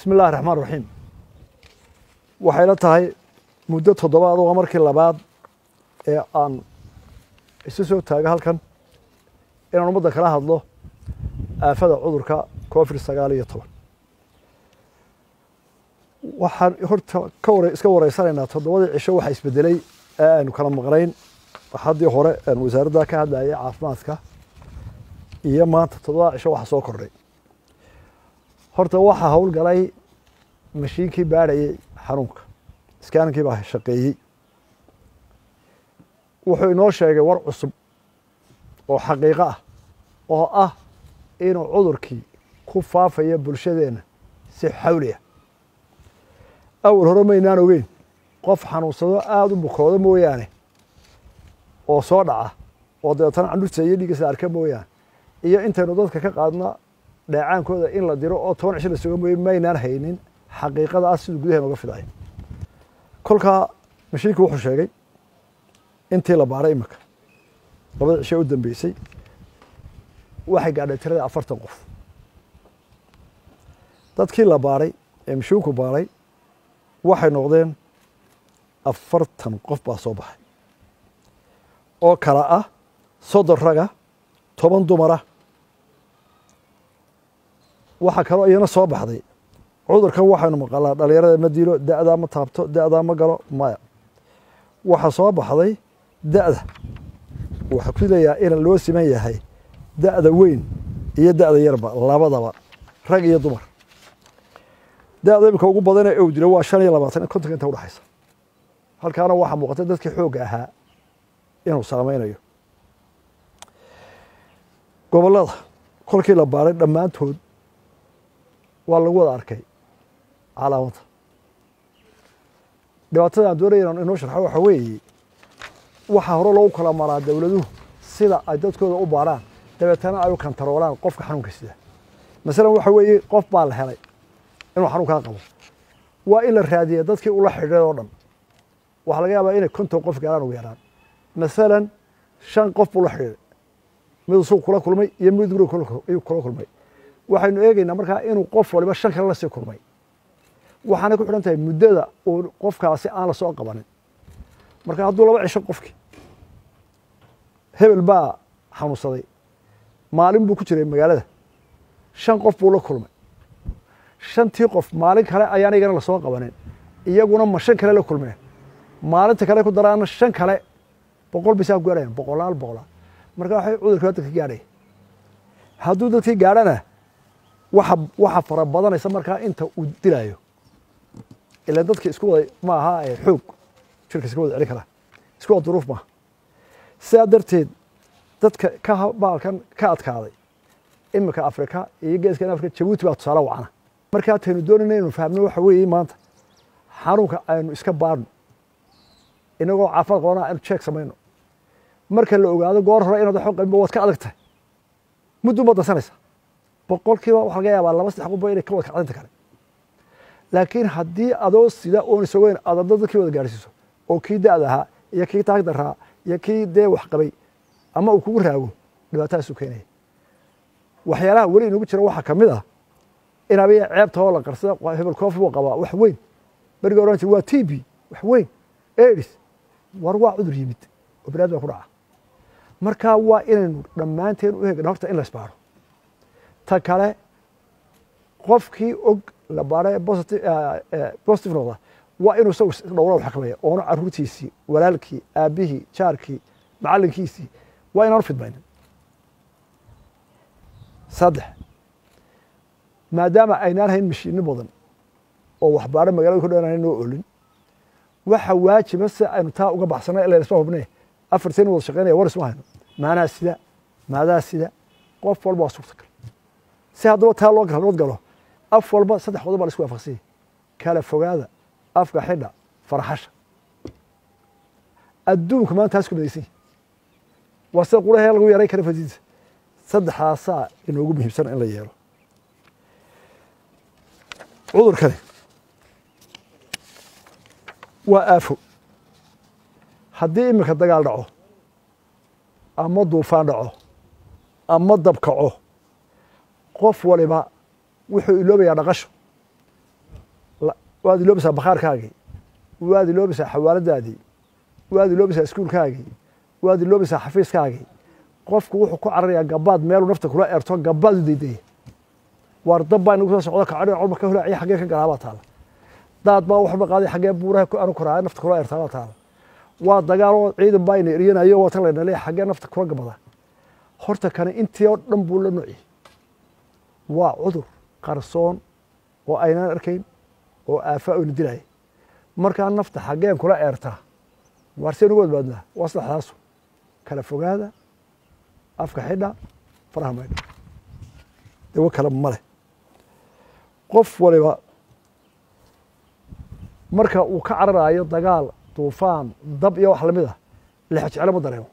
bismi illahi raxmaan raxiim waxayla tahay muddo toddobaad oo markii labaad ee aan isu soo taaga halkan inaan ummadda kala hadlo aafada cudurka covid sagaal iyo toban waxaan horta ka wara iska wareysanaynaa toddobadii cisho waxaa isbedelay ee aynu kala maqnayn haddii hore aan wasaaradda ka hadlayay caafimaadka iyo maanta toddobada cisho waxa soo kordhay horta waxaa howlgalay mashiinkii baadhayay xanuunka iskaaninkii baa shaqeeyey wuxuu inoo sheegay war cusub oo xaqiiqo ah oo ah inuu cudurkii ku faafayo bulshadeenna si xawli ah awal hore maynaan ogeyn qof xanuunsado aada u bukoodo mooyaane oo soo dhaca oo dabeetana candhurta iyo dhiiggiisa arka mooyaane iyo intaynu dadka ka qaadna dheecaankooda in la diro oo toban cisho la suga mooye maynaan haynin xaqiiqada ah siduu gudaheena uga fidayo kolkaa mashiinki wuxuu sheegay intii la baaray imika labada cishe u dambeysay waxay gaadhay tirada afartan qof dadkii la baaray ee mashiinku baaray waxay noqdeen afartan qof baa soo baxay oo kala ah soddon raga toban dumara waxaa kaloo iyana soo baxday cudurkan waxaynu maqalaa dhalinyarada ma dilo da'daa ma taabto da'daa ma galo maya waxaa soo baxday da'da waxaa ku leeyaha in loo siman yahay da'da weyn iyo da'da yarba labadaba rag iyo dumar da'da imika ugu badanee ow dilo waa shan iyo labaatan kontonka inta udhexaysa halkaana waxaa muuqata dadkii xoogga ahaa inuu saameynayo gobollada kolkii la baaray dhammaantood waa lagu wada arkay calaamada dhibaatada aan doonaya inaan inoo sharxo waxa weeye waxaa hore loogu kala maraa dowladuhu sida ay dadkooda u baaraan dabeetana ay u kantaroolaan qofka xanuunka sida masalan waxa weeye qof baa la helay inuu xanuunkaa qabo waa in la raadiya dadkii ula xidhiiray oo dhan waxaa laga yaabaa inay konton qof gaaraan ugu yaraan masalan shan qof buu la xidhiiray miduu suuq kula kulmay iyo mid guriga ayuu kula kulmay waxaynu eegaynaa markaa inuu qof waliba shan kale la sii kulmay waxaanay ku xidhan tahay muddada uu qofkaasi aan la soo qabanin marka hadduu laba cisho qofkii hebel baa xanuunsaday maalin buu ku jiray magaalada shan qof buu la kulmay shantii qof maalin kale ayaan iyagana lasoo qabanin iyaguna ma shan kale la kulmeen maalinta kale ku daraana shan kale boqol bisaa ku gaarhayan boqolaal boqolaal marka waxay cudurkii dadka gaadhay hadduu dadkii gaadhana waxa waxa fara badanaysa markaa inta uu dilaayo ilan dadki isku wada ma aha xoog jirka iska wada celin karaa isku wada duruuf maaha sidaa darteed dadka ka baalkan ka adkaaday iminka afrika iyo geeskan afrika jabuuti baa tusaale wacana markaa taynu doonayna inaynu fahmno waxa weeye maanta xanuunka aynu iska baadhno inagoo caafimaad qabana aynu jeeg samayno marka la ogaado goor hore inaad waxba qabinba waad ka adag tahay muddu ma dansanaysa boqolkiiba waxa laga yaabaa laba saddex qofba inay ka wada kacdinta kale laakiin haddii adoo sida oon isogeyn aad adda dadkii wada gaarhsiiso oo kii da'da ahaa iyo kii taag daraa iyo kii dee wax qabay ama uu kugu raago dhibaatadaasuu keenaya waxyaalaha weli inagu jira waxaa ka mid ah in abiya ceebta oo la qarsada hebel koofi buu qabaa wax weyn beriga oran jir waa t b wax weyn aids war waa cudur yimid oo banaadam ku dhaca marka waa inaynu dhammaanteen u hegna horta in la isbaaro ta kale qofkii og la baara positive noqda waa inuu isagu dhowra wax kamaya oona caruurtiisii walaalkii aabihii jaarkii macallinkiisii waa inaanu fidmaynin saddex maadaama aynaan hayn mashiino badan oo waxbaaro magalada kudhan aan noo olin waxa waajiba si aynu taa uga baxsana ila isma hubne afarteen wada shaqeynaya war isma hayno maanaa sida maadaa sida qof walba waa suurtagal si haddaba taa loo nabad galo af walba saddex qodob baa la isku waafaqsanya kala fogaada afka xidha farxasha adduunka maanta taas ku midaysan yahi waa sida qurahee lagu yaray kara fadiisa saddexdaasaa inoogu muhiimsan in la yeelo cudurkani waa aafo haddii iminka dagaal dhaco ama duufaan dhaco ama dab kaco qof waliba wuxuu iloobayaa dhaqasho waad iloobisaa bakhaarkaagii waad iloobisaa xawaaladaadii waad iloobisaa iskuulkaagii waad iloobisaa xafiiskaagii qofku wuxuu ku cararayaa gabaad meeluu nafta kula eerto gabaad u daydaya waar dab baa inagu soo socdo kacadhi codba ka hulaaciya xaggee ka galaabaa taala daad baa waxba qaaday xaggee buuraha anu koraaya nafta kula eertaabaa taala waa dagaaloo ciidan baa ina eryanayo waa tan layna leeyahay xaggee nafta kula gabada horta kani intii oo dhan buu la noci waa cudur qarsoon oo aynaan arkayn oo aafaa oyna dilaya markaa nafta xaggeen kula eertaa waarseen uga badbaadnaa waa saddexdaasu kala fogaada afka xidha faraha maydha dawo kale ma leh qof waliba marka uu ka cararaayo dagaal duufaan dab iyo wax lamid ah lex jeclo ma dareemo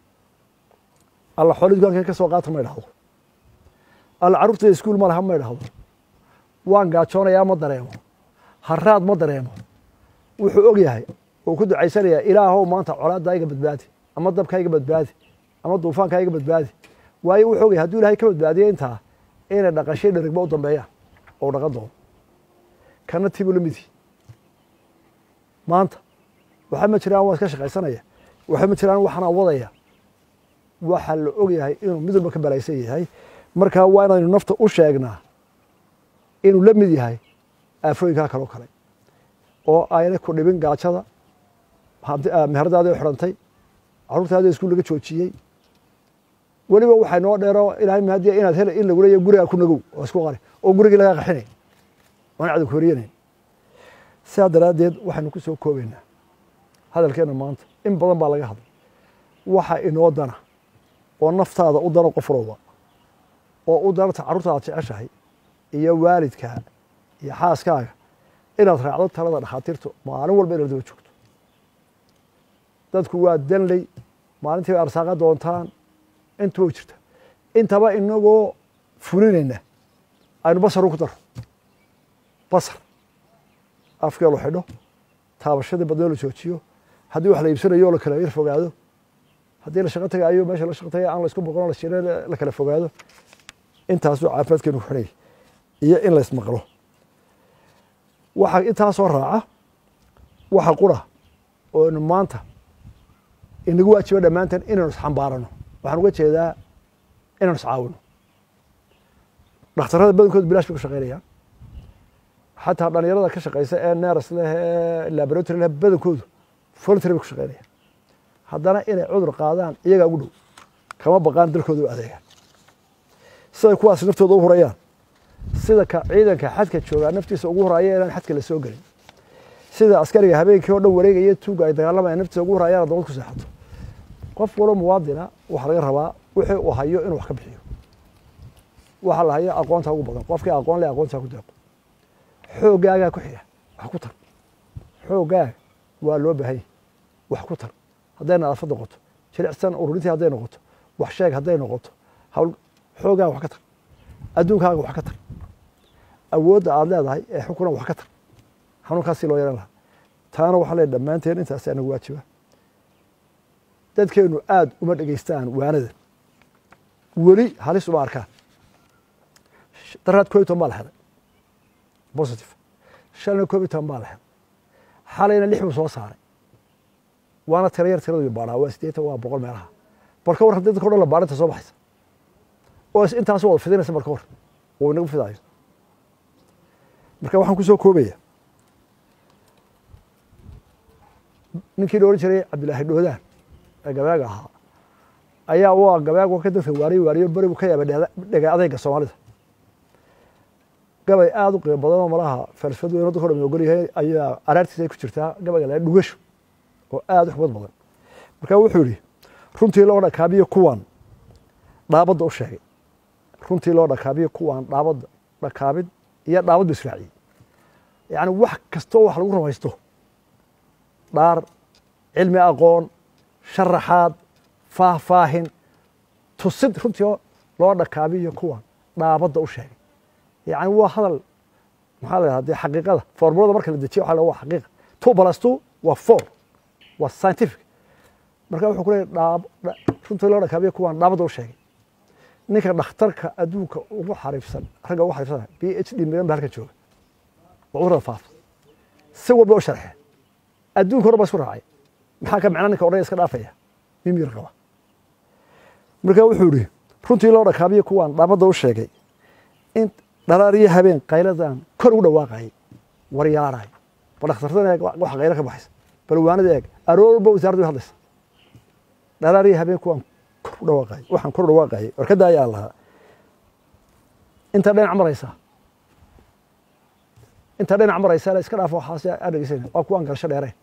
alla xooli dukaanka ka soo qaata ma idhahdo alla carruurtayda iskuul ma laha ma idhahdo waan gaajoonayaa ma dareemo haraad ma dareemo wuxuu og yahay uu ku ducaysanayaa ilaahow maanta colaaddaa iga badbaadi ama dabkaa iga badbaadi ama duufaankaa iga badbaadi waayo wuxuu og yahay hadduu ilahay ka badbaadiyo intaa inay dhaqashay dherigba u dambeeyaan oo dhaqan doono kana tibuu la midii maanta waxa ma jiraan waa iska shaqaysanaya waxa ma jiraan waxaana wadaya waxaa la og yahay inuu mid walba ka balaysan yahay markaa waa inaynu nafta u sheegnaa inuu la mid yahay aafooyinkaa kaloo kale oo ayna ku dhibin gaajada meheradaadii o xidhantay carruurtaadii iskuul laga joojiyey weliba waxay noo dheero ilahay mahadiya inaad hel in lagu leeya gurigaa ku nagow oo isku qari oo gurigii laga qaxinay oon cadow ka horyanayn sidaa daraaddeed waxaynu ku soo koobaynaa hadalkeenna maanta in badan baa laga hadlay waxa inoo dana oo naftaada u dano qof walowba oo u danata carruurtaada jeceshahay iyo waalidkaa iyo xaaskaaga inaad raacdo talada dhakhaatiirtu maalin walba inaad daba joogto dadku waa danley maalintii bay arsaaqa doontaan intuba jirta intaba inagoo fulinayna aynu basar ku daro basar afkee lo xidho taabashadii badnoo la joojiyo haddii wax la iibsanayo la kala yar fogaado haddii la shaqo tagaayo meesha la shaqo tagay aan la isku boqon la shire la kala fogaado intaasuu caafimaadkeenu ku xidhay iyo in la ismaqlo waxa intaasoo raaca waxa qura oo inu maanta inagu waajibo dhammaanteen inaynu isxambaarano waxaan uga jeedaa inaynu iscaawino dhakhtarrada badankood bilash bay ku shaqaynayaan xataa dhalinyarada ka shaqaysa ee neras leh ee laboratory leh badankoodu voluntary bay ku shaqaynayaan haddana inay cudur qaadaan iyagaa ugu dhow kama baqaan dalkooda u adeegaan siday kuwaas naftooda u hurayaan sida ka ciidanka xadka joogaa naftiisa ugu horaya inaan xadka la soo gelin sida askariga habeenkii oo dhan wareegaya tuuga ay dagaalamayaan naftiisa ugu horayaan dabad ku seexato qof walo muwaadina waxaa laga rabaa wixii uu hayo inuu wax ka bixiyo waxaa la hayo aqoonta ugu badan qofkii aqoon leh aqoontaa ku deeqo xoogaagaa ku xiga wax ku tar xoogaaga waa loo baahan yahy wax ku tar hadday nadaafad noqoto jilicsan ururintii hadday noqoto wax sheeg hadday noqoto hawl xoogaaga wax ka tar adduunkaaga wax ka tar awoodda aad leedahay ee xunkuna wax ka tar xanuunkaasii loo yaran lahaa taana waxaa leeyahy dhammaanteen intaasi anagu waajiba dadkeenu aada uma dhegeystaan waanada weli halis uma arkaan daraad koob iyo toban baa la helay positive shalna koob iyo toban baa la helay xalayna lix buu soo saaray waana tira yar tiradu baadhaa waa siddeetan waa boqol meelaha bal ka war haddii dadka o dhan la baadhinta soo baxaysa oo intaas wada fidinaysa marka hor uu inagu fidaayo marka waxaan ku soo koobaya ninkii la ohan jiray cabdillaahi dhoodaan ee gabaaga ahaa ayaa waa gabaag ka dadka waariyo waariyo beri buu ka yaabay dhega adayga soomaalida gabay aada u qiimo badan oo malaha falsafad weyn dadka o dhan ogol yahay ayaa araartiisa ay ku jirtaa gabayga la dhugasho oo aada u xubad badan marka wuxuu yihi runtii loo dhakaabiyo kuwan dhaabadda u sheegay runtii loo dhakaabiyo kuwan dhaabadda dhakaabid iyo dhaabad bu israaciyey yacni wax kastoo wax lagu rumaysto dhaar cilmi aqoon sharaxaad faahfaahin tusid runtii loo dhakaabiyo kuwan dhaabadda u sheegay yacni waa hadal maxaa la yidhahda dee xaqiiqada formulada marka la dejiyo waxa la waa xaqiiqa two plus two waa four waa scientific marka wuxuu ku leeyahy dhaab runtii loo dhakaabiyo kuwan dhaabadda u sheegay ninka dhakhtarka adduunka ugu xariifsan ragga ugu xariifsan b h d midan ba halkan jooga waa cudurada faafa si walba u sharxeen adduunka hore baa isku raacay maxaa ka macna ninka odhanaya iska dhaafaya mimir qaba marka wuxuu yihi runtii loo dhakaabiyo kuwaan dhaamada u sheegay in dharaariyo habeen qayladan kor ugu dhawaaqayay waryaaraay bal dhakhtartan eeg waxa qaylo ka baxaysa bal waanada eeg aroor walba wasaaraddu hadlaysa dharaariyo habeen kuwaan kor u dhawaaqayay waxaan kor u dhawaaqayay warkada ayaa lahaa inta dhinac maraysa inta dhinac maraysa iska dhaafo waxaas aa dhegeysana waa kuwaan galasho dheereen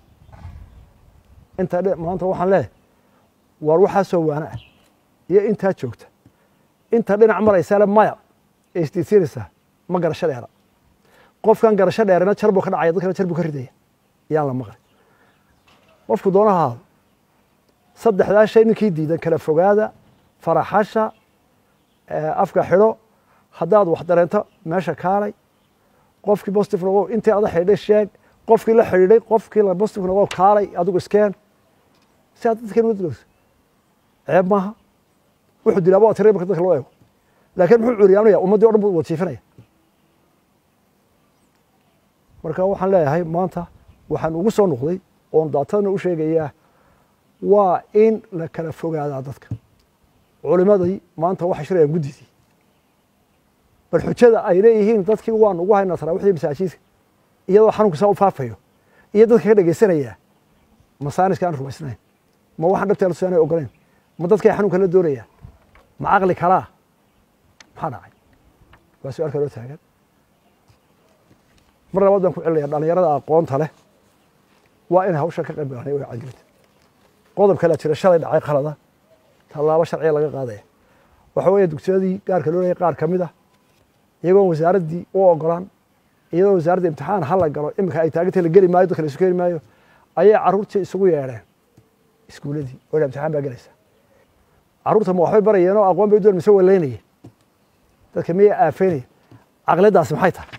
inta maanta waxaan leeyahay waar waxaasoo waana ah iyo intaa joogta inta dhinac maraysaale maya ee isdiidsiinaysaa ma garasho dheera qofkan garasho dheerena jar buu ka dhacaya dadkana jar buu ka ridaya yaan la maqlay qofku doonaha ahaado saddexdaa shay ninkii diidan kala fogaada faraxasha afka xidho haddaad wax dareento meesha kaalay qofkii bostif nogow intii ada xidhiidhay sheeg qofkii la xidhiidhay qofkii la bostif nogow kaalay adigu iskeen si aad dadkan ugadgeyso ceeb maaha wuxuu dilaaba waa tiray marka dadka loo eego laakiin muxuu curyaanaya ummaddii o dhan buu wasiifinaya marka waxaan leeyahay maanta waxaan ugu soo noqday oon daatadana u sheegayaa waa in la kala fogaadaa dadka culimadii maanta waxay shirayaan guddidii bal xujada ay leeyihiin dadkii waan ugu haynaa taraawisdii masaajidka iyadoo xanuunka saa u faafayo iyo dadka ka dhegeysanaya masaaniska aan rumaysnayn ma waxaan dhabteena tusaanay ogoleyn ma dadkay xanuunka la doonayaan ma caqli kalaa maxaa dhacay waa su-aal kaloo taagan mar labaad baan ku celinaya dhalinyarada aqoonta leh waa inay hawshan ka qayb galanay way cadgelinta qodob kalea jira shalay dhacay qalada tallaabo sharciya laga qaadaya waxa weeye dugsiyadii gaarka loo leeyay qaar ka mid ah iyagoon wasaaraddii u ogolaan iyadoo wasaaradda imtixaan ha la galo iminka ay taagantay la geli maayo dadka la isu keeni maayo ayay carruurtii isugu yeedheen iskuuladii oo imtixaan baa gelaysa carruurta ma waxbay barayeen oo aqoon bay doon mise waleynayeen dadka miyay aafeynayeen caqliyaddaasi maxay tahay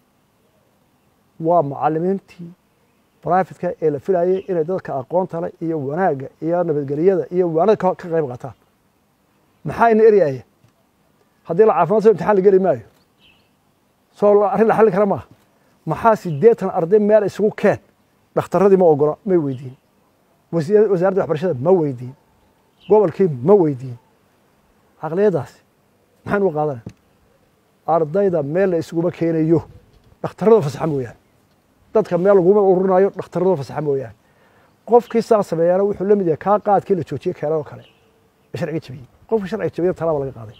waa macalimiintii brifetka ee la filayay inay dadka aqoonta leh iyo wanaagga iyo nabadgeliyada iyo waanada ka qayb qaataan maxaa ina eryaya haddii la caafimaad so imtixaan la geli maayo soo arrin la xallin kara maaha maxaa siddeetan arday meel isugu keen dhakhtarradii ma ogola may weydiin wasaaradda waxbarashada ma weydiin gobolkii ma weydiin caqliyaddaasi maxaan uga qaadanaya ardayda meel la isuguma keenayo dhakhtarrada fasaxa mooyaane dadka meel laguma ururinayo dhakhtarrada fasaxa mooyaane qofkii saa sameeyaana wuxuu la mid yahay kaa qaadkii la joojiyey keeladoo kale ee sharciga jabiyey qofkii sharciga jabiyana talaaba laga qaaday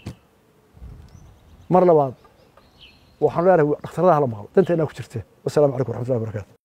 mar labaad waxaan leenahay dhakhtarada hala maqlo danteennaa ku jirte wasalaamu calaykum waraxmatullahi wabarakatu